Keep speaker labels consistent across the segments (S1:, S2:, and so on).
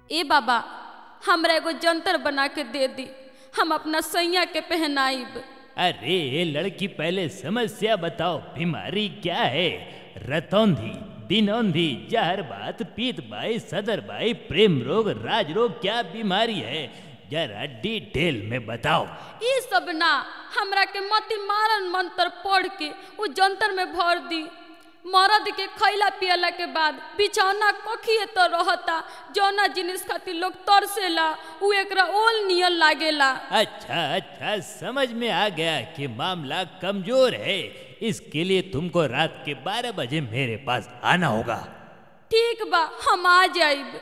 S1: ए बाबा हमरा एगो जंतर बना के दे दी हम अपना सैया के पहनाइब
S2: अरे लड़की पहले समस्या बताओ बीमारी क्या है रतौंधी दिनौंधी जहर बात पीत बाई सदर बाई प्रेम रोग राज रोग क्या बीमारी है जरा डिटेल में बताओ
S1: ई सब ना हमरा के मति मारन मंत्र पढ़ के उ जंतर में भर दी मरद के खैला पियला के बाद बिछौना कखिए तो रहता जौना जिनिस खातिर लोग तरसेला उ एकरा ओल नियन लागेला
S2: अच्छा अच्छा समझ में आ गया कि मामला कमजोर है इसके लिए तुमको रात के 12 बजे मेरे पास आना होगा
S1: ठीक बा हम आ जाइब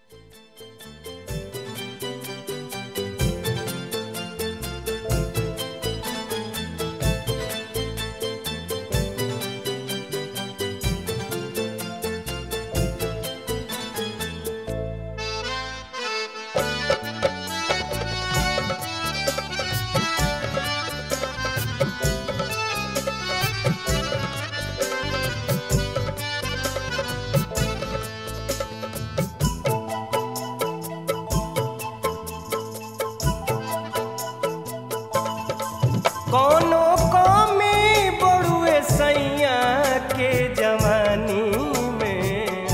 S3: कोनो कमी बड़ुए सैया के जवानी में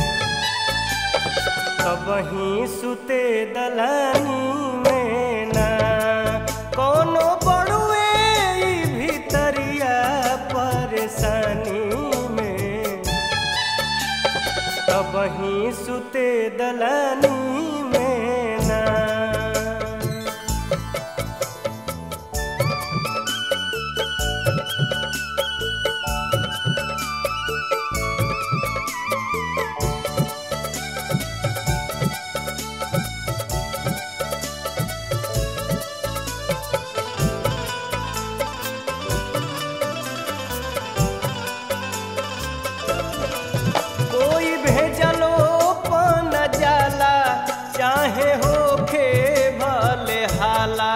S3: कबही सुते दलानी में ना कोनो बड़ुए ई भीतरिया परेशानी में कबही सुते दलानी में ना कोई भेजलो पन जाला चाहे होखे भले हाला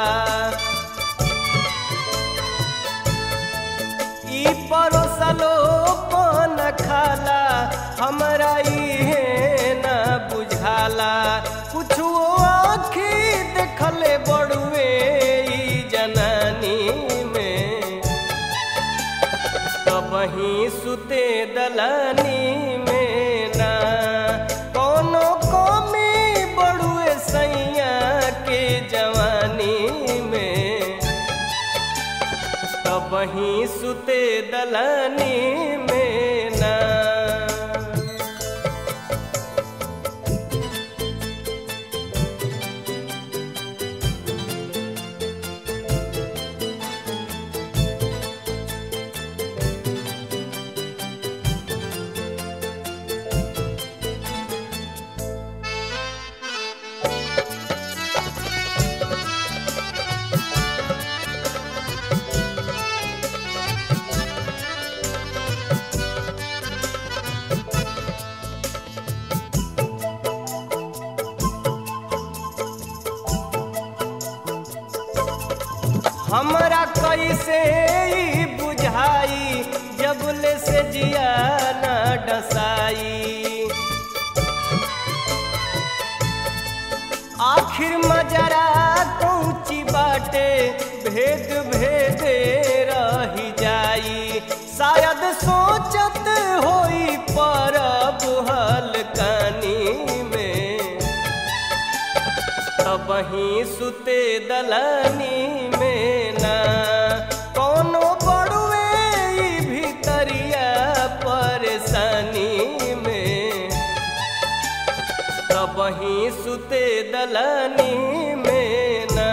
S3: ई परोसलो पन खाला हमरा इहे न बुझाला कुछो आखी देखले बड़ुए ई जनानी में कबही सुते दलानी में ना कोनो कमी बड़ुए सैया के जवानी में कबही सुते दलानी में ना हमरा कैसे ई बुझाई जबले से जिया न डसाई आखिर मजरा कौची बाटे भेद भेदे रही जाई शायद सोचत होई परब हलकानी में कबही सुते दलानी में ना कोनो बड़ुए ई भीतरिया परेशानी में कबही सुते दलानी में ना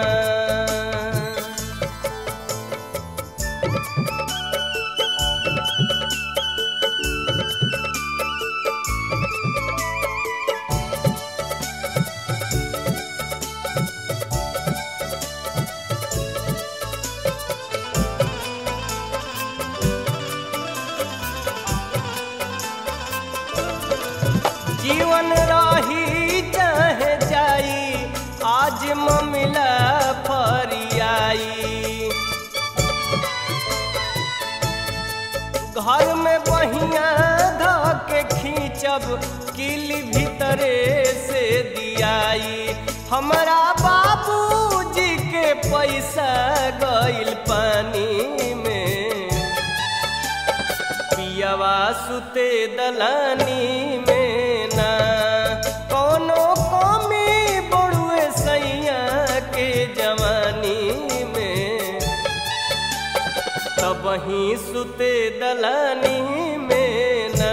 S3: जीवन रही चाहे जाई आज ममिला फरियाई घर में बहिया ध के खींचब किल भीतरे से दिया जाई हमरा बाबूजी के पैसा गइल पानी में पियावा सुते दलानी में ना कोनो कमी बड़ुए सैया के जवानी में तब ही सुते दलानी में ना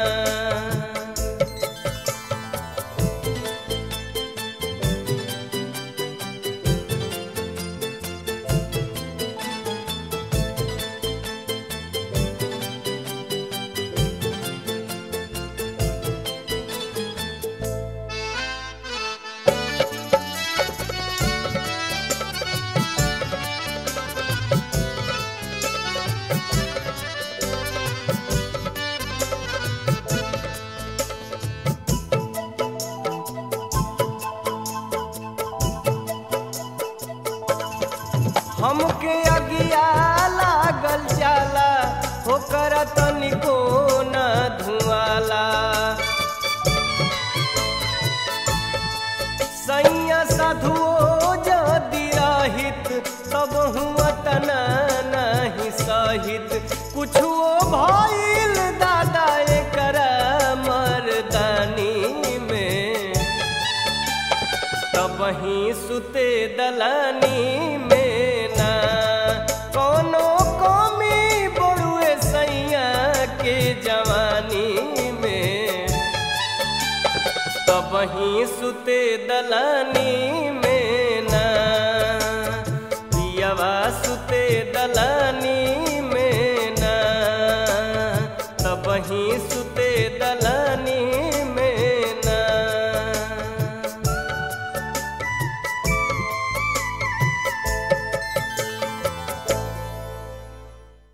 S3: हमके अगिया लागल जाला होकर तनिको न धुआला सैया साधुओ जदि रहित तब हुआ तना नहीं सहित कुछो भइल दादा एकरा मर्दानी में तब ही सुते दलानी में ना कोनो कमी बड़ुए सैया के जवानी में तब ही सुते दलानी में ना पियावा सुते